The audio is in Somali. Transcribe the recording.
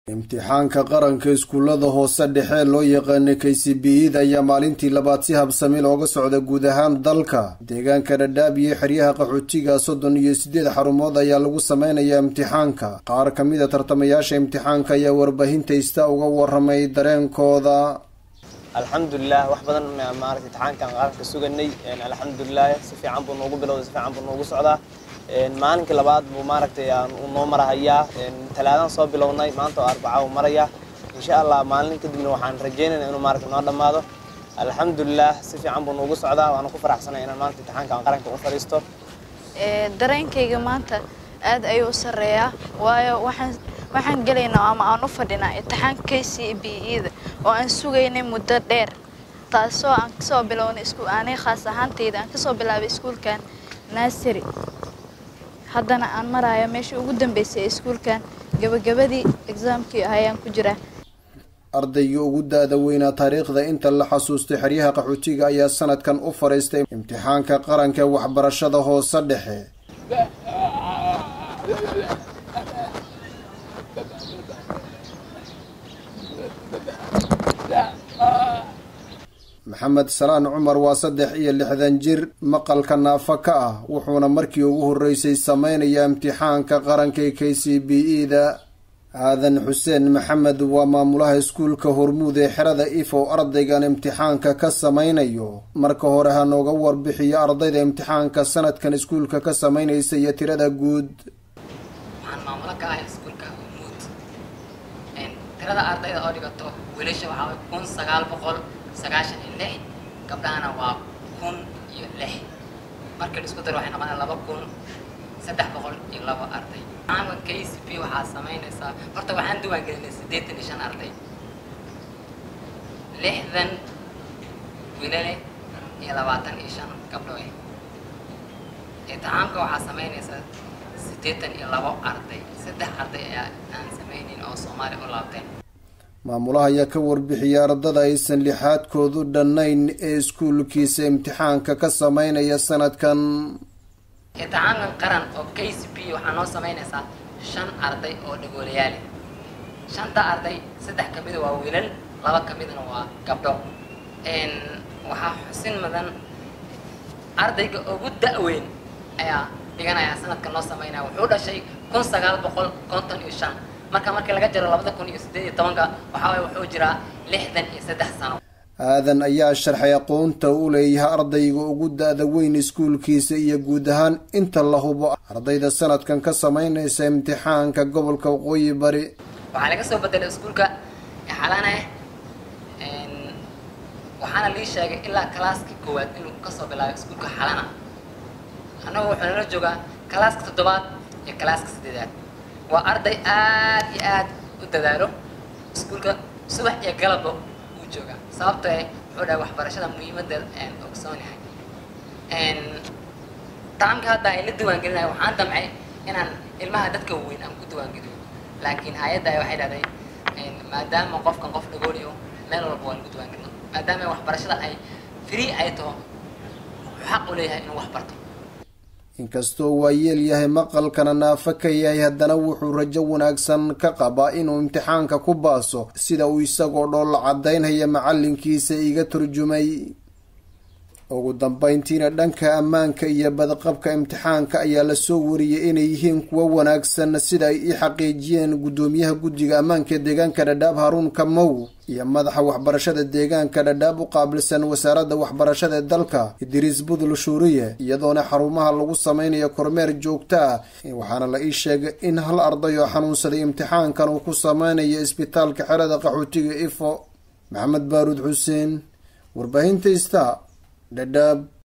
imtixaanka qaranka iskuullada hoose dhexe loo yaqaana k c b ida ayaa maalintii labaad si habsami looga socda guud ahaan dalka deegaanka dhadhaab iyo xeryaha qaxootiga soddon iyo siddeed xarumood ayaa lagu sameynayaa imtixaanka qaar ka mid a tartamayaasha imtixaanka ayaa warbaahinta ista uga waramay dareenkooda alxamdulilah wax badan maarata imtixaankan qaranka suganay alxamdulilah si fiican buu noogu bilowday si fiican buu noogu socdaa maalinkii labaad buu maaragtay uu noo marahayaa talaadaan soo bilownay maanta oo arbaca uu maraya insha allah maalin kadibna waxaan rajeynayna inuu maaragta noo dhammaado alxamdulilah si fiican buu noogu socdaa waana ku faraxsanay inaan maanta imtixaankan qaranka u fadhiisto dareenkayga maanta aad ayuu u sarreeyaa waayo waxaan waxaan gelaynaa ama aan u fadhinaa imtixaanka k c b eda oo aan sugaynay muddo dheer taasoo aan kasoo bilownay ani khaas ahaantayda aan kasoo bilaabay iskuulkan naasary haddana aan maraayo meeshii ugu dambeysay ee iskuulkan gabagabadii exaamkii ayaan ku jiraa ardayga ugu da-da weynaa taariikhda inta la xasuustay xeryaha qaxootiga ayaa sanadkan u fadhiistay imtixaanka qaranka ee waxbarashada hoose dhexe maxamed salaan cumar waa saddex iyo lixdan jir maqalka naafa ka ah wuxuuna markii ugu horreysay sameynayaa imtixaanka qaranka ee k c b e da aadan xuseen maxamed waa maamulaha iskuulka hormuud ee xerada ifow ardaygan imtixaanka ka sameynayo marka hore ha nooga warbixiyo ardayda imtixaanka sanadkan iskuulka ka sameynaysa iyo tirada guud waxaan maamulo ka ahay iskuulka hormuud tirada ardayda oo dhigato wiilasha waxaa kun sagaal boqol sagaashan iyo lix gabdhahana waa kun iyo lix markii isku dar waxay noqonaa laba kun saddex boqol iyo labo arday maamka k c p waxaa samaynaysaa horta waxaan diwaan gelinay siddeetan iyo shan arday lixdan wiilale iyo labaatan iyo shan gabdho eh imtixaamka waxaa samaynaysaa siddeetan iyo labo arday saddex arday ayaa aan samaynayn oo soomaali u laabteen maamulaha ayaa ka warbixiyay ardada aysan lixaadkoodu dhannayn ee iskuulkiisa imtixaanka ka sameynaya sanadkan imtixaankan qaran oo k c p waxaa noo samaynaysaa shan arday oo dhagoolayaali shanta arday saddex ka mida waa wiilal laba ka midna waa gabdho waxaa xusin mudan ardayga ugu da-weyn ayaa dhiganaya sanadkan noo sameynaya wuxuu dhashay kun sagaal boqol konton iyo shan marka markii laga jaro labada kun iyo siddeed iyo tobanka waxaa waye wuxuu jiraa lixdan iyo saddex sano aadan ayaa sharxay aqoonta u leeyahay ardayga ugu da-da weyn iskuulkiisa iyo guud ahaan inta la hubo ardayda sanadkan ka sameynaysa imtixaanka gobolka waqooyi bari waxaa laga soo bedelay iskuulka xalane waxaana lii sheegay ilaa kalaaskii koowaad inuu kasoo bilaabay iskuulka xalana annagu wuxuu nala joogaa kalaaska toddobaad iyo kalaaska saddeedaad waa arday aad iyo aad u dadaalo iskuulka subax iyo galabba uu joogaa sababto eh wuxuu dhahay waxbarashada muhiimadeed aan ogsoonahay taamka hadda ay la diwaangelinayo waxaan damcay inaan ilmaha dadka weyn aan ku diwaangeliyo laakiin hay-adda waxay dhahday maadaama qofkan qof dhagooliyo meel walba waa lagu diwaangelino maadaama waxbarashada ay free ay taho wuxuu xaq u leeyahay inuu wax barto inkastoo waa yeel yahay maqalkana naafo ka yahay haddana wuxuu rajo wanaagsan ka qabaa inuu imtixaanka ku baaso sida uu isagoo dhool caddaynaya macalinkiisa iga turjumay ugu dambeyntiina dhanka ammaanka iyo badqabka imtixaanka ayaa lasoo wariyay inay yihiin kuwo wanaagsan sida ay i xaqiijiyeen guddoomiyaha guddiga ammaanka ee deegaanka dhadhaab haruun kamow iyo madaxa waxbarashada deegaanka dhadhaab u qaabilsan wasaaradda waxbarashada ee dalka idriis budul shuuriye iyadoona xarumaha lagu sameynayo kormeer joogto ah waxaana la ii sheegay in hal arday oo xanuunsaday imtixaankan uu ku sameynayo isbitaalka xerada qaxootiga ifo maxamed baaruud xuseen warbaahinta ista dhadhaab